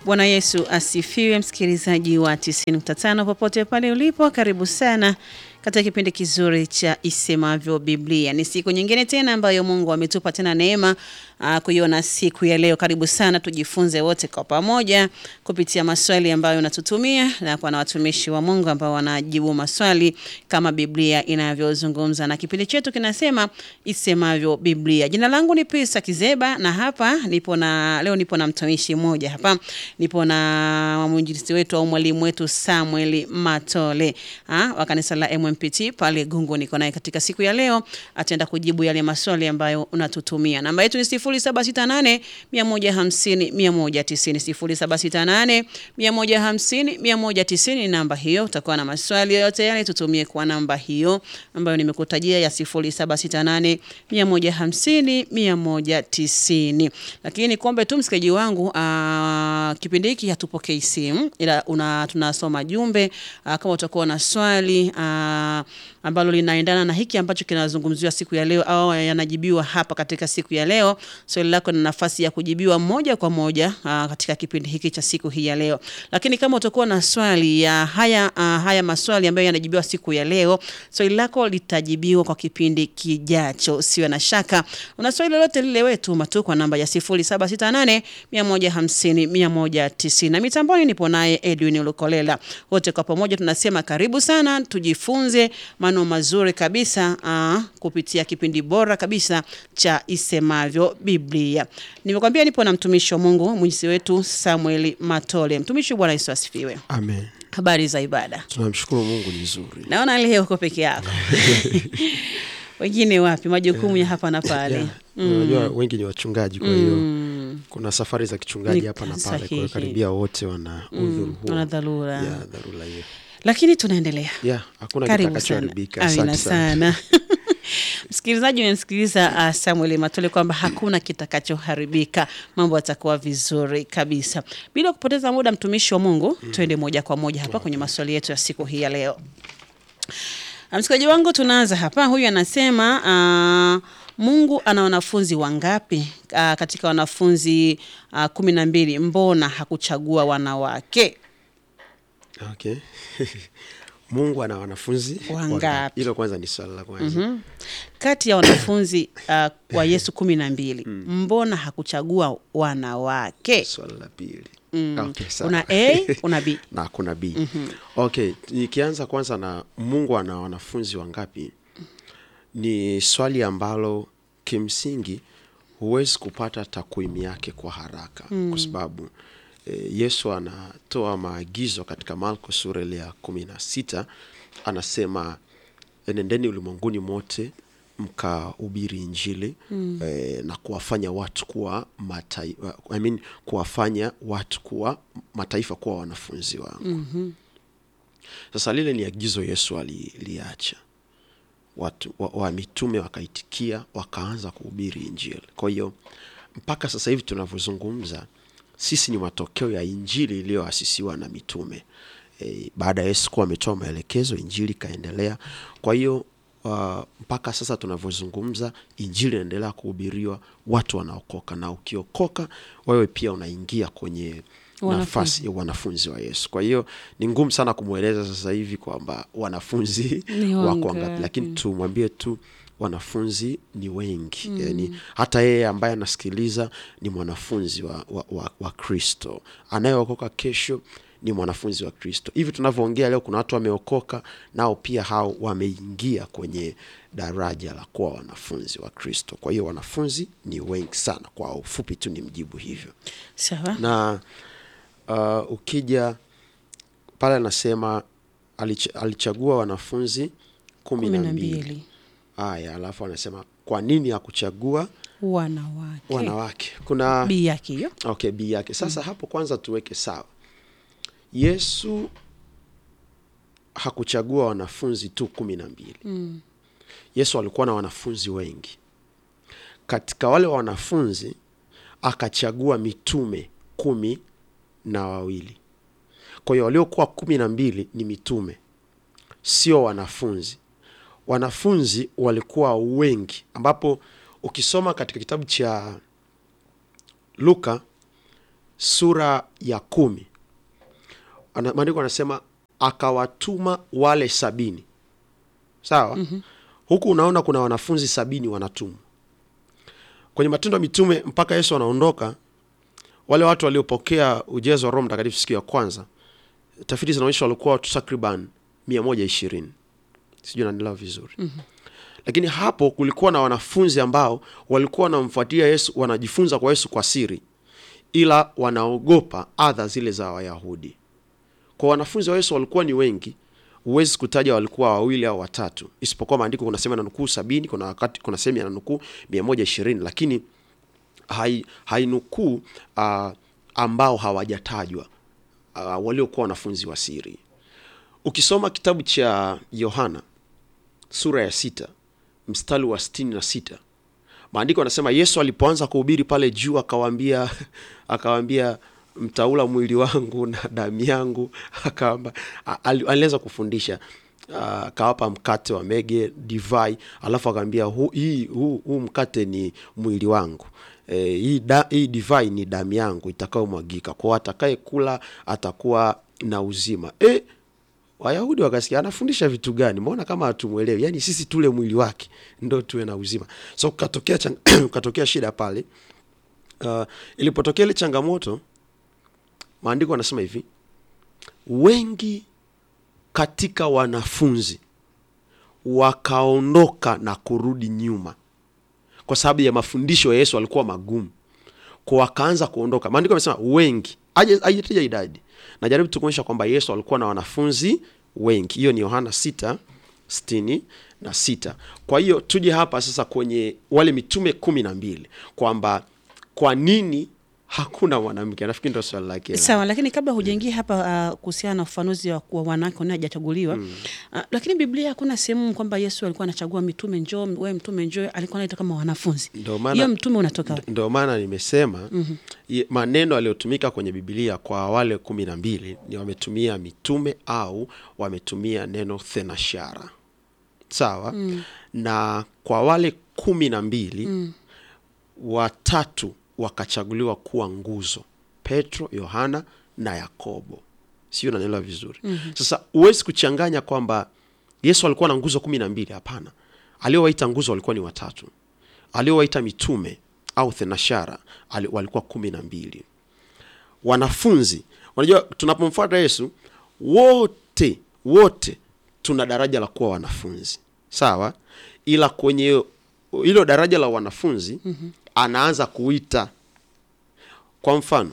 Bwana Yesu asifiwe, msikilizaji wa 90.5 popote pale ulipo, karibu sana katika kipindi kizuri cha Isemavyo Biblia. Ni siku nyingine tena ambayo Mungu ametupa tena neema uh, kuiona siku ya leo. Karibu sana tujifunze wote kwa pamoja kupitia maswali ambayo unatutumia na kwa na watumishi wa Mungu ambao wanajibu maswali kama Biblia inavyozungumza, na kipindi chetu kinasema Isemavyo Biblia. Jina langu ni Pisa Kizeba na hapa nipo na leo nipo na mtumishi mmoja hapa, nipo na mwinjilisti wetu au mwalimu wetu Samuel Matole ha, wa kanisa la MMPT pale Gungu. Niko naye katika siku ya leo, ataenda kujibu yale maswali ambayo unatutumia. Namba yetu ni 0768 150 190, 0768 150 190. Namba hiyo, utakuwa na maswali yoyote yale, tutumie kwa namba hiyo ambayo nimekutajia ya 0768 150 190. Lakini kuombe tu msikaji wangu, aa, kipindi hiki hatupokei simu ila una, tunasoma jumbe aa, kama utakuwa na swali aa, ambalo linaendana na hiki ambacho kinazungumziwa siku ya leo au yanajibiwa hapa katika siku ya leo, swali lako na nafasi ya kujibiwa moja kwa moja aa, katika kipindi hiki cha siku hii ya leo. Lakini kama utakuwa na swali ya haya, aa, haya maswali ambayo yanajibiwa siku ya leo, swali lako litajibiwa kwa kipindi kijacho, usiwe na shaka. Una swali lolote lile, wewe tuma tu kwa namba ya 0768 150 190. Na mitamboni nipo naye Edwin Lukolela. Wote kwa pamoja tunasema karibu sana, tujifunze maneno mazuri kabisa aa, kupitia kipindi bora kabisa cha Isemavyo Biblia. Nimekwambia nipo na mtumishi wa Mungu mwinjisi wetu Samuel Matole. Mtumishi, Bwana Yesu asifiwe. Amen. Habari za ibada? Tunamshukuru Mungu ni nzuri. Naona leo uko peke yako wengine wapi? Majukumu ya hapa na pale. Yeah. Unajua wengi ni wachungaji kwa hiyo kuna safari za kichungaji Ni hapa na pale, kwa sahihi. hiyo karibia wote wana udhuru huo. wana dharura. Yeah, dharura hiyo. Lakini tunaendelea. Yeah, hakuna Karibu sana. kitakachoharibika. Amina Asante sana. sana. Msikilizaji, umemsikiliza uh, Samuel Matole kwamba hakuna kitakachoharibika, mambo yatakuwa vizuri kabisa. Bila kupoteza muda, mtumishi wa Mungu, twende moja kwa moja hapa kwenye maswali yetu ya siku hii ya leo. Uh, Msikilizaji wangu, tunaanza hapa. Huyu anasema uh, Mungu ana wanafunzi wangapi? Uh, katika wanafunzi uh, kumi na mbili, mbona hakuchagua wanawake? Okay. Mungu ana wanafunzi Wangapi? Hilo kwanza ni swali la kwanza. kati ya wanafunzi uh, wa Yesu kumi na mbili mbona hakuchagua wanawake? Swali la pili. Mm. Okay, sawa. Una A, una B. na kuna B. Okay, nikianza kwanza na Mungu ana wanafunzi wangapi, ni swali ambalo kimsingi huwezi kupata takwimu yake kwa haraka kwa sababu e, Yesu anatoa maagizo katika Marko sura ile ya kumi na sita anasema enendeni ulimwenguni mote mkahubiri Injili eh, na kuwafanya watu kuwa mataifa, I mean, kuwafanya watu kuwa mataifa kuwa wanafunzi wangu. Sasa lile ni agizo Yesu aliliacha watu wa, wa mitume wakaitikia, wakaanza kuhubiri Injili. Kwa hiyo mpaka sasa hivi tunavyozungumza, sisi ni matokeo ya Injili iliyoasisiwa na mitume. E, baada ya Yesu kuwa ametoa maelekezo, Injili ikaendelea. Kwa hiyo uh, mpaka sasa tunavyozungumza, Injili inaendelea kuhubiriwa, watu wanaokoka, na ukiokoka wewe pia unaingia kwenye nafasi ya wanafunzi wa Yesu. Kwa hiyo ni ngumu sana kumweleza sasa hivi kwamba wanafunzi Ni wako wangapi? wangapi, lakini tumwambie tu wanafunzi ni wengi yani, hata yeye ambaye anasikiliza ni mwanafunzi wa, wa, wa, wa Kristo. Anayeokoka kesho ni mwanafunzi wa Kristo. Hivi tunavyoongea leo, kuna watu wameokoka nao pia hao wameingia kwenye daraja la kuwa wanafunzi wa Kristo. Kwa hiyo wanafunzi ni wengi sana. Kwa ufupi tu ni mjibu hivyo Sawa. na uh, ukija pale anasema alich, alichagua wanafunzi kumi kumi na na mbili mbili haya, alafu anasema kwa nini hakuchagua wanawake. wanawake? Kuna B yake hiyo. okay, b yake sasa. Hapo kwanza tuweke sawa, Yesu hakuchagua wanafunzi tu kumi na mbili. Yesu alikuwa na wanafunzi wengi. Katika wale wanafunzi akachagua mitume kumi na wawili. Kwa hiyo waliokuwa kumi na mbili ni mitume, sio wanafunzi. Wanafunzi walikuwa wengi, ambapo ukisoma katika kitabu cha Luka sura ya kumi Ana- maandiko anasema akawatuma wale sabini sawa mm-hmm. huku unaona kuna wanafunzi sabini wanatumwa kwenye matendo ya mitume mpaka yesu anaondoka wale watu waliopokea ujezo wa roho mtakatifu siku ya kwanza tafiti zinaonyesha walikuwa watu takriban mia moja ishirini sijui naendelea vizuri mm-hmm. lakini hapo kulikuwa na wanafunzi ambao walikuwa wanamfuatia yesu wanajifunza kwa yesu kwa siri ila wanaogopa adha zile za wayahudi kwa wanafunzi wa yesu walikuwa ni wengi huwezi kutaja walikuwa wawili au watatu isipokuwa maandiko kuna sehemu yananukuu sabini kuna wakati kuna sehemu yananukuu mia moja ishirini lakini hai, hainukuu uh, ambao hawajatajwa uh, waliokuwa wanafunzi wa siri ukisoma kitabu cha yohana sura ya sita mstari wa sitini na sita maandiko anasema yesu alipoanza kuhubiri pale juu akawaambia akawaambia mtaula mwili wangu na damu yangu akaamba a- ali- alianza kufundisha Ah, akawapa mkate wa mege divai alafu akaambia huu hii huu, huu mkate ni mwili wangu e, hii, da, hii divai ni damu yangu itakayomwagika kwao atakaye kula atakuwa na uzima e, wayahudi wakasikia anafundisha vitu gani mbona kama hatumwelewi yaani sisi tule mwili wake ndo tuwe na uzima so ukatokea chang- ukatokea shida pale uh, ilipotokea ile changamoto maandiko anasema hivi wengi katika wanafunzi wakaondoka na kurudi nyuma kwa sababu ya mafundisho ya yesu alikuwa magumu kwa wakaanza kuondoka maandiko amesema wengi Haja- haijataja idadi najaribu tu kuonyesha kwamba yesu alikuwa na wanafunzi wengi hiyo ni yohana 6 sitini na sita kwa hiyo tuje hapa sasa kwenye wale mitume kumi na mbili kwamba kwa nini hakuna mwanamke nafikiri ndo swali lake Sawa, lakini kabla hujaingia hapa uh, kuhusiana na ufafanuzi wa wa wanawake wanaojachaguliwa mm. uh, lakini Biblia hakuna sehemu kwamba Yesu alikuwa anachagua mitume, njoo wewe mtume njoo, alikuwa anaita kama wanafunzi. Ndio maana- Hiyo mtume unatoka wapi? ndio maana nimesema mm-hmm. maneno yaliyotumika kwenye bibilia kwa wale kumi na mbili ni wametumia mitume au wametumia neno thenashara sawa mm. na kwa wale kumi na mbili mm. watatu wakachaguliwa kuwa nguzo petro yohana na yakobo sio nanielewa vizuri mm-hmm. sasa huwezi kuchanganya kwamba yesu alikuwa na nguzo kumi na mbili hapana aliowaita nguzo walikuwa ni watatu aliowaita mitume au thenashara ali- walikuwa kumi na mbili wanafunzi unajua tunapomfuata yesu wote wote tuna daraja la kuwa wanafunzi sawa ila kwenye hilo daraja la wanafunzi mm-hmm. anaanza kuita kwa mfano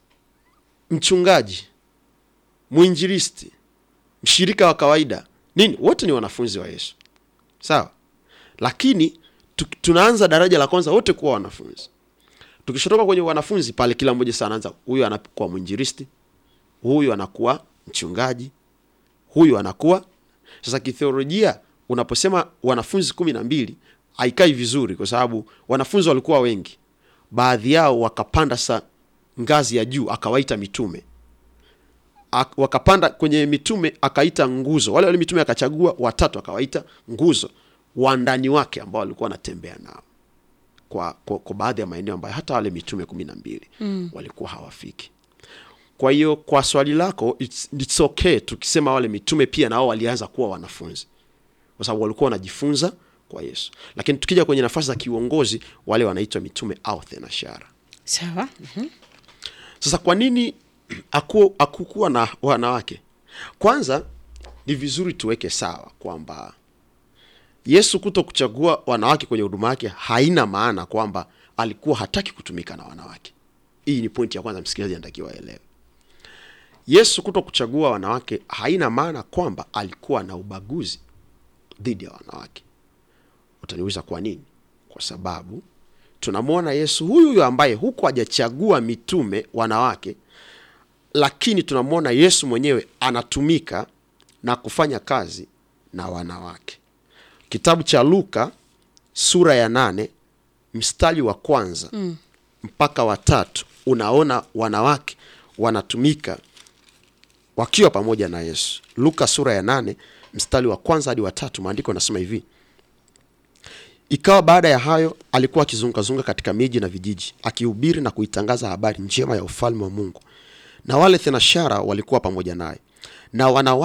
mchungaji mwinjilisti mshirika wa kawaida nini wote ni wanafunzi wa yesu sawa lakini tu, tunaanza daraja la kwanza wote kuwa wanafunzi tukishotoka kwenye wanafunzi pale kila mmoja sasa anaanza huyu anakuwa mwinjilisti huyu anakuwa mchungaji huyu anakuwa sasa kitheolojia unaposema wanafunzi kumi na mbili haikai vizuri kwa sababu wanafunzi walikuwa wengi baadhi yao wakapanda sa ngazi ya juu akawaita mitume Ak- wakapanda kwenye mitume akaita nguzo wale wale mitume akachagua watatu akawaita nguzo wandani wake ambao walikuwa wanatembea nao kwa, kwa, kwa baadhi ya maeneo ambayo hata wale mitume kumi na mbili mm. walikuwa hawafiki kwa hiyo kwa swali lako it's, it's okay tukisema wale mitume pia nao walianza kuwa wanafunzi kwa sababu walikuwa wanajifunza kwa yesu lakini tukija kwenye nafasi za kiuongozi wale wanaitwa mitume au thenashara Sawa. Mhm. sasa kwa nini haku- hakukuwa na wanawake kwanza ni vizuri tuweke sawa kwamba yesu kuto kuchagua wanawake kwenye huduma yake haina maana kwamba alikuwa hataki kutumika na wanawake hii ni pointi ya kwanza msikilizaji anatakiwa aelewe yesu kuto kuchagua wanawake haina maana kwamba alikuwa na ubaguzi dhidi ya wanawake utaniuliza kwa nini kwa sababu tunamwona yesu huyu huyu ambaye huku hajachagua mitume wanawake lakini tunamwona yesu mwenyewe anatumika na kufanya kazi na wanawake kitabu cha luka sura ya nane mstari wa kwanza mm. mpaka watatu unaona wanawake wanatumika wakiwa pamoja na yesu luka sura ya nane mstari wa kwanza hadi watatu maandiko anasema hivi Ikawa baada ya hayo alikuwa akizungukazunguka katika miji na vijiji akihubiri na kuitangaza habari njema ya ufalme wa Mungu, na wale thenashara walikuwa pamoja naye na wanawake